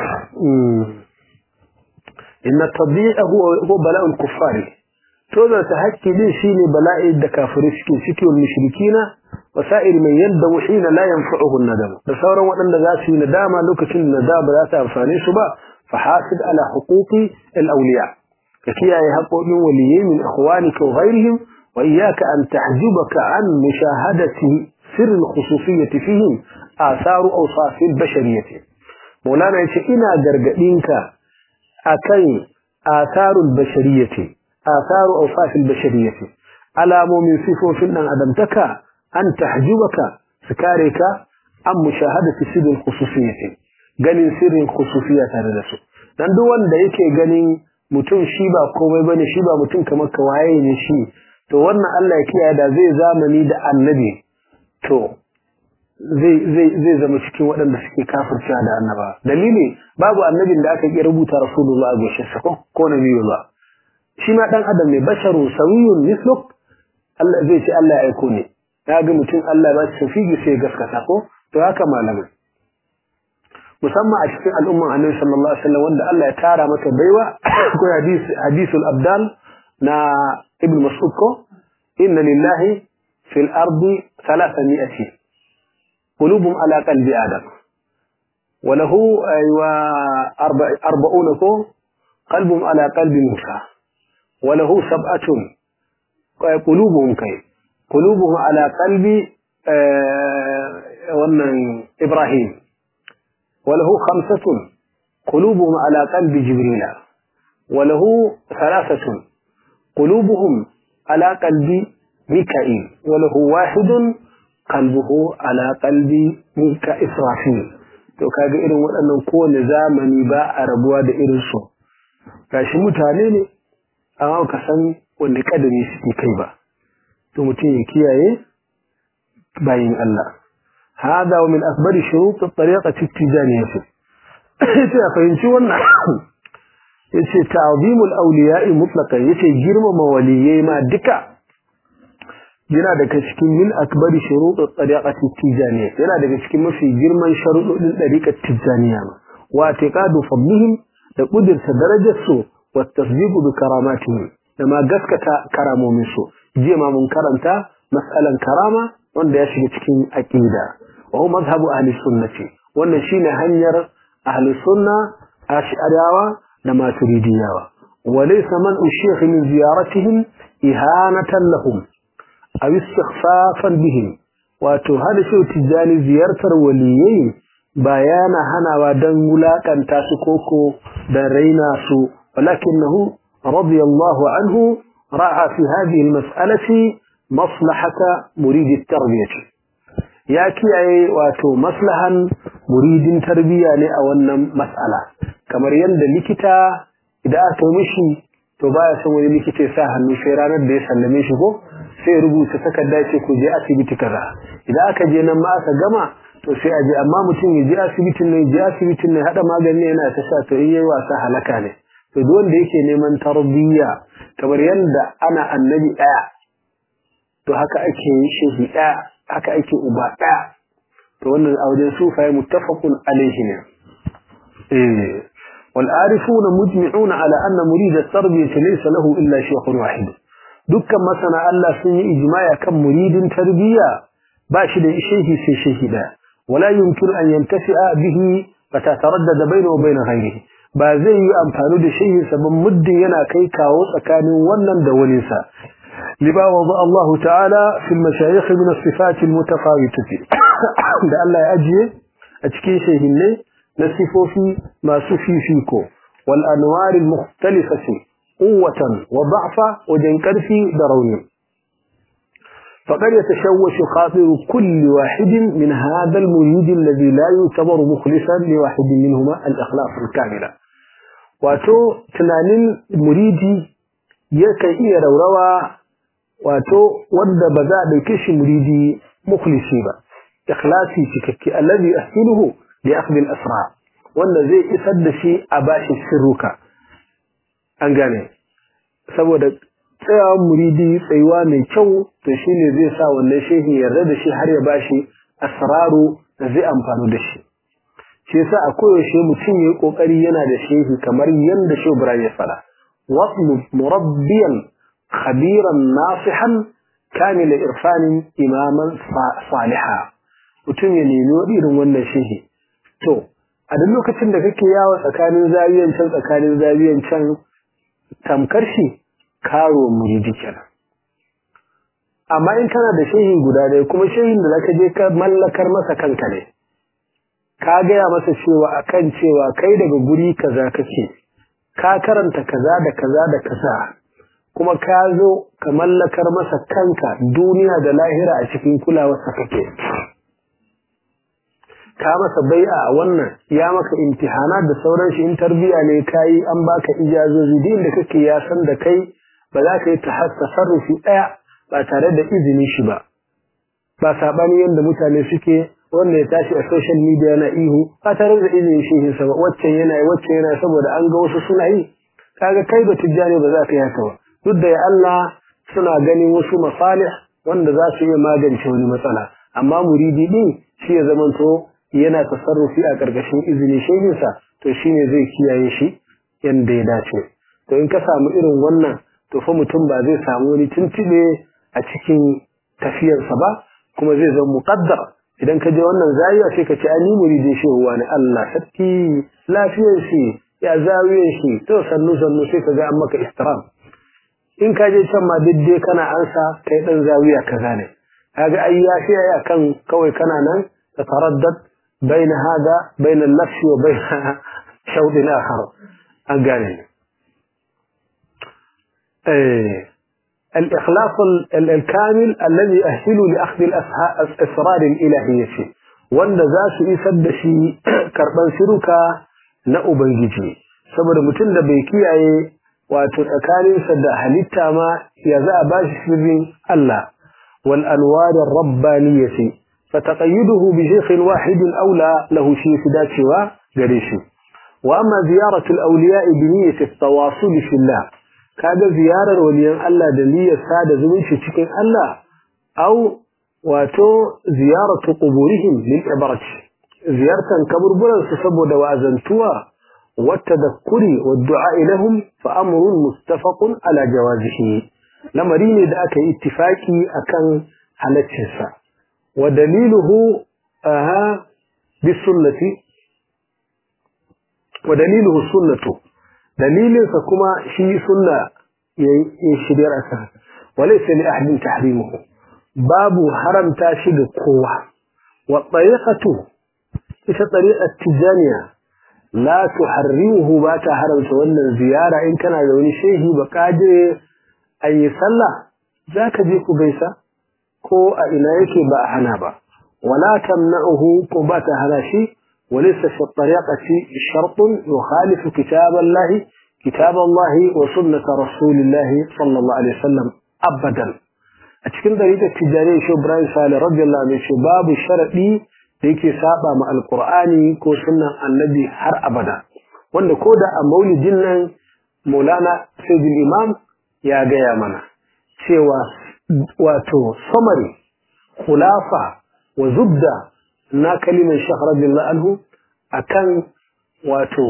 Inna tabi'a huwa bala'ul kuffari. Tozar ta haƙƙi din shine bala'i da kafirai suke ciki wal mushrikina wa sa'ir man yadamu hina la yanfa'uhu nadam. Da sauran waɗanda za su yi nadama lokacin da nadama za ta amfane su ba fa hasid ala huquqi al awliya. Ka kiyaye haƙoƙin waliyai min ikhwanika wa ghairihim wa iyyaka an tahjubaka an mushahadati سر الخصوصية فيهم آثار أوصاف البشرية مولانا يقول إنا قرقئنك أكي آثار البشرية آثار أوصاف البشرية على مؤمن صفو فينا أدمتك أن تحجبك سكارك عن مشاهدة سر الخصوصية قال سر الخصوصية هذا dan duk wanda yake ganin mutum shi ba komai bane shi ba mutum kamar ka waye ne shi to wannan Allah ya kiyaye da zai zamani da annabi to zai zai zai zama cikin waɗanda suke kafircewa da annaba dalili babu annabin da aka ki rubuta rasulullah a goshin sa ko ko nabiyullah shi ma dan adam ne basharu sawiyun misluk Allah zai ce Allah ya aiko ne ya ga mutum Allah ba shi figi sai gaskata ko to haka malamai musamman a cikin al'umman annabi sallallahu alaihi wasallam wanda Allah ya tara mata baiwa ko hadisi hadisul abdal na ibn mas'ud ko inna lillahi fil ardi 300 qulubum ala qalbi adam وله أيوة أربع أربعون قلب على قلب موسى وله سبعة قلوبهم كي قلوبهم على قلب آه إبراهيم وله خمسة قلوبهم على قلب جبريل وله ثلاثة قلوبهم على قلب ميكائيل وله واحد قلبه على قلب ميكا إسرافيل to kaga irin waɗannan kowane zamani ba a rabuwa da irin su gashi mutane ne amma ka san wanda kadari suke kai ba to mutum ya kiyaye bayin Allah hada wa min akbari shurut at-tariqati at-tijaniyah yace a fahimci wannan yace ta'zimul awliya'i mutlaqan yace girmama waliyai ma duka yana daga cikin min akbari shurut at-tariqati at-tijaniyah yana daga cikin mafi girman sharuɗin tariqat tijaniyah wa i'tiqadu fadlihim da kudirta darajar su wa tasdiqu bi karamatihim da ma gaskata karamomin su jiya ma mun karanta mas'alan karama wanda ya shiga cikin aqida wa huwa mazhabu ahli sunnati wannan shine hanyar ahli sunna ash'ariyawa da maturidiyawa wa laysa man ushikh min ziyaratihim ihanatan lahum aw istighfafan bihim wato hada shi tijani ziyartar waliyai bayana hanawa dan wulakanta su koko da raina su walakinahu radiyallahu anhu ra'a fi hadhihi almas'alati maslahata murid at-tarbiyah ya kiyaye wato maslahan muridin tarbiyya ne a wannan mas'ala kamar yadda likita idan aka mishi to baya son wani likita ya sa hannu sai ranar da ya sallame shi ko sai rubuta takarda ce ku je asibiti kaza idan aka je nan ma aka gama to sai a je amma mutum ya je asibitin ne je asibitin ne hada magani yana ta sha to in yayi wasa halaka ne to duk wanda yake neman tarbiyya kamar yadda ana annabi daya to haka ake shehi daya haka ake uba daya to wannan a wajen sufaye muttafaqun alaihi ne eh والعارفون مجمعون على أن مريد التربية ليس له إلا شيخ واحد dukkan masana Allah sun yi ijmaya kan muridin tarbiyya ba shi da shehi sai shehi da wala yumkin an yantafi'a bihi fatataradda bayna wa bayna ghayrihi ba zai yi amfani da shehi saban muddin yana kai kawo tsakanin wannan da wani sa liba wada Allah ta'ala fi al-mashayikh min as-sifat al-mutafawitah da Allah ya ajiye a cikin shehinne na sifofi masu fifiko wal anwar al-mukhtalifati قوة وضعفة وجن في دروني فقد يتشوش خاطر كل واحد من هذا المريد الذي لا يعتبر مخلصا لواحد منهما الإخلاص الكاملة واتو تنانين مريدي يكي إيه روروا واتو ود بذا بكش مريدي مخلصي با إخلاصي تككي الذي أحسنه لأخذ الأسرار wanda zai isar da shi a bashi sirruka an gane saboda tsayawan muridi tsayuwa mai kyau to shine zai sa wannan shehi yarda da shi har ya bashi asraru da zai amfani da shi shi yasa a koyaushe mutum yayi kokari yana da shehi kamar yanda Shehu Ibrahim ya fara wasmu murabbiyan khabiran nasihan kamil irfanin imaman saliha mutum ya nemi irin wannan shehi to a duk lokacin da kake yawo tsakanin zabiyan can tsakanin zabiyan can tamkar shi karo muridi kenan amma in kana da shehin guda ɗaya kuma shehin da zaka je ka mallakar masa kanka ne ka gaya masa cewa akan cewa kai daga guri kaza kake ka karanta kaza da kaza da kaza kuma ka zo ka mallakar masa kanka duniya da lahira a cikin kulawarsa kake ka masa bai'a a wannan ya maka imtihana da sauran shi in tarbiya ne kai an baka ijazozi din da kake ya san da kai ba za ka yi tasarrufi daya ba tare da izinin shi ba ba sabani yanda mutane suke wanda ya tashi a social media yana ihu ba tare da izinin shi sa ba waccan yana waccan yana saboda an ga wasu suna yi kaga kai ba tijjani ba za ka yi haka ba duk da ya Allah suna ganin wasu masalih wanda za su iya magance wani matsala amma muridi din shi ya zamanto yana tasarrufi a ƙarƙashin izinin shehinsa to shine zai kiyaye shi yanda ya dace to in ka samu irin wannan to fa mutum ba zai samu wani tuntube a cikin tafiyarsa ba kuma zai zama muqaddar idan ka je wannan zawiya sai ka ce ani muridin shehuwa ne Allah sarki lafiyar shi ya zawiyar shi to sannu sannu sai ka ga an maka istiram in ka je can ma dai kana ansa kai dan zawiya kaza ne kaga ai ya fi ya kan kawai kana nan ta taraddad bain hada bain al-nafs wa bain shawd akhar an gane eh الإخلاص الكامل الذي يأهل لأخذ الأسرار الإلهية wanda za su isar da shi karɓar shiruka na Ubangiji, saboda mutum da bai kiyaye wato tsakaninsa da halitta ma ya za a ba shi sirrin Allah, wal anwarin rabbaniyati fa taqayyuduhu bi shaykhin wahidin aula lahu shi fi dacewa gare shi. Wa amma ziyaratul awliya'i bi niyyati at-tawasul fillah kaga ziyarar waliyan Allah da niyyar sada zumunci cikin Allah au wato ziyaratu quburihim lil ibarati ziyartan kaburburan su saboda wa'azantuwa والتذكر والدعاء لهم فأمر متفق على جوازه لمرين ذاك اتفاقي أكن على التنسى ودليله آها بالسنة ودليله السنة دليل فكما شيء سنة يشرير أسها وليس لأحد تحريمه باب حرم تاشد قوة والطريقة إيش طريقة تجانية la tuharrimuhu ba ta haramta wannan ziyara in kana da wani shehi ba kaje an yi sallah zaka je ku gaisa ko a ina yake ba a hana ba wala tamna'uhu ko ba ta hana shi walaysa fi tariqati shartun yukhalifu kitab Allah kitab Allah wa sunnat rasulillah sallallahu alaihi wasallam abadan a cikin dariƙar tijari shi Ibrahim Salih radiyallahu anhu babu sharadi da yake saba ma alkur'ani ko sunan annabi har abada wanda ko da a maulidin nan maulana sayyidul imam ya gaya mana cewa wato samari khulafa wa zubda na kalimar shekh radiyallahu anhu akan wato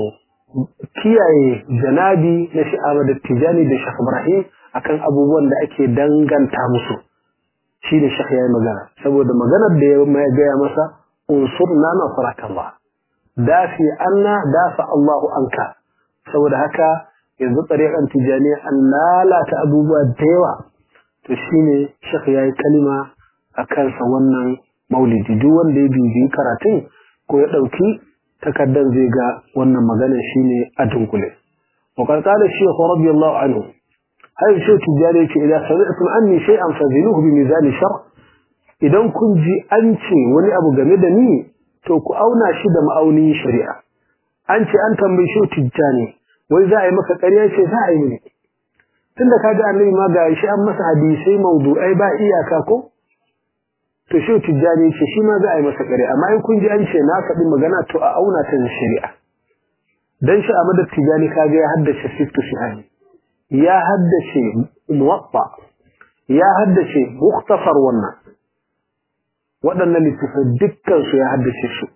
kiyaye janabi na shi'ama da tijani da shekh ibrahim akan abubuwan da ake danganta musu shi da shekh ya yi magana saboda maganar da ya gaya masa unsurna nasraka Allah dafi anna dafa Allahu anka saboda haka yanzu tsariƙan tijaniya an lalata abubuwa da yawa to shine shekh yayi kalima a kansa wannan maulidi duk wanda ya bibiyi karatun ko ya ɗauki takardar zai ga wannan magana shine a dunkule وقد قال الشيخ رضي الله عنه هذا الشيخ تجاري إذا سمعتم عني شيئا فزنوه بميزان الشرع idan kun ji an ce wani abu game da ni to ku auna shi da ma'aunin shari'a an ce an tambayi shi tijjani wai za a yi maka ƙarya ce za a yi ne tunda kaga annabi ma ga shi an masa hadisai mawdu'ai ba iyaka ko to shi tijjani ce shi ma za a yi masa ƙarya amma in kun ji an ce na faɗi magana to a auna ta da shari'a dan shi a madar tijjani kaga ya haddace siftu shihani ya haddace muwatta ya haddace muktasar wannan waɗannan littafai dukkansu ya haddace su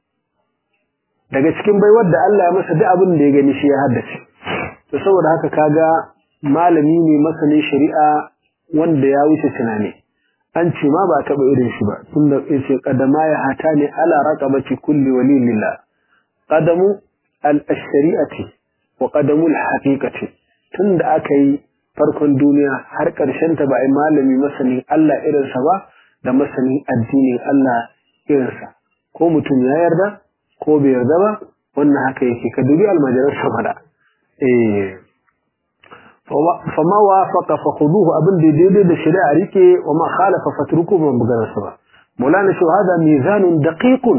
daga cikin baiwar da Allah ya masa duk abin da ya gani shi ya haddace to saboda haka kaga malami ne masanin shari'a wanda ya wuce tunani an ce ma ba taɓa irin shi ba tunda yace qadama ya hata ne ala raqabati kulli wali lillah qadamu al-shari'ati wa qadamu al-haqiqati tunda aka yi farkon duniya har ƙarshen ta ba ai malami masanin Allah irinsa ba da masanin addinin Allah irinsa ko mutum ya yarda ko bai yarda ba wannan haka yake ka dubi almajiran samada eh fama wafaqa fa khuduhu abin da daidai da shari'a rike wa ma khalafa fatruku ban bugar sa ba maulana shi hada mizanun daqiqun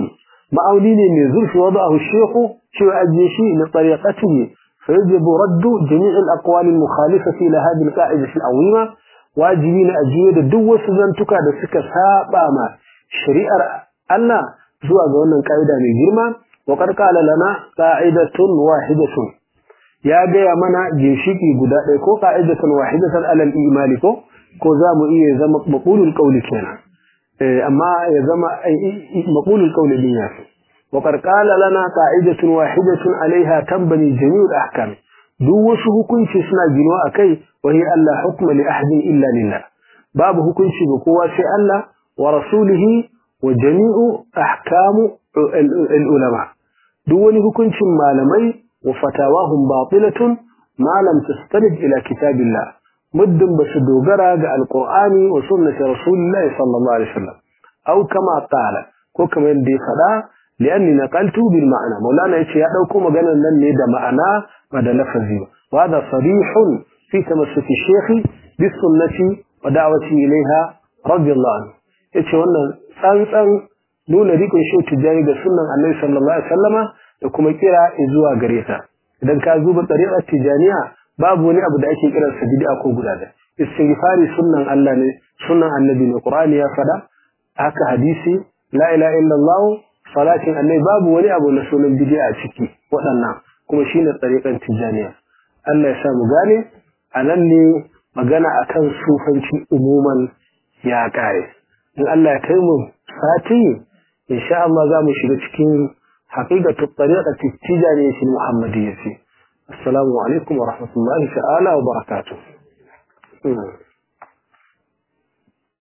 ma'auni ne mai zurfi wada'ahu shehu cewa ajiye shi na tariqatihi fa yajibu raddu jami' al-aqwal al-mukhalifati ila hadhihi al-qa'ida al-azima wajibi ne ajiye da duk wasu zantuka da suka saba ma shari'ar Allah zuwa ga wannan ka'ida mai girma wa qad qala lana qa'idatun wahidatun ya gaya mana ginshiki guda ɗaya ko qa'idatun wahidatan alal imani ko ko za mu iya zama maqulul qawli kenan amma ya zama maqulul qawli din ya fi wa qad qala lana qa'idatun wahidatun alaiha tanbani jami'ul ahkam duk wasu hukunci suna ginuwa akai wa hiya alla hukma li ahadin illa lillah babu hukunci ga kowa sai Allah wa rasulihi wa jami'u ahkamu al-ulama duk wani hukuncin malamai wa fatawahum batilatun ma lam tastanid ila kitabillah muddin basu dogara ga alqur'ani wa sunnati rasulillahi sallallahu alaihi wasallam aw kama qala ko kamar yadda ya faɗa li'anni naqaltu bil ma'ana maulana yace ya dauko maganar nan ne da ma'ana ba da lafazi ba wa hada sarihun fi tamassuki shaykhi bis sunnati wa da'wati ilaiha radiyallahu anhu yace wannan tsantsan nuna rikon shi tijani ga sunnan annabi sallallahu alaihi wasallama da kuma kira zuwa gare ta idan ka zuba tariqar tijaniya babu wani abu da ake kiran sa bid'a ko guda da istighfari sunnan Allah ne sunnan annabi ne qur'ani ya fada haka hadisi la ilaha illallah salatin annabi babu wani abu na sunan bid'a a ciki waɗannan kuma shine tariqar tijaniya Allah ya sa mu gane anan ne magana akan sufanci umuman ya kare in Allah ya kai mu sati insha Allah za mu shiga cikin haqiqatu tariqati tijaniyya muhammadiyya السلام عليكم ورحمة الله تعالى وبركاته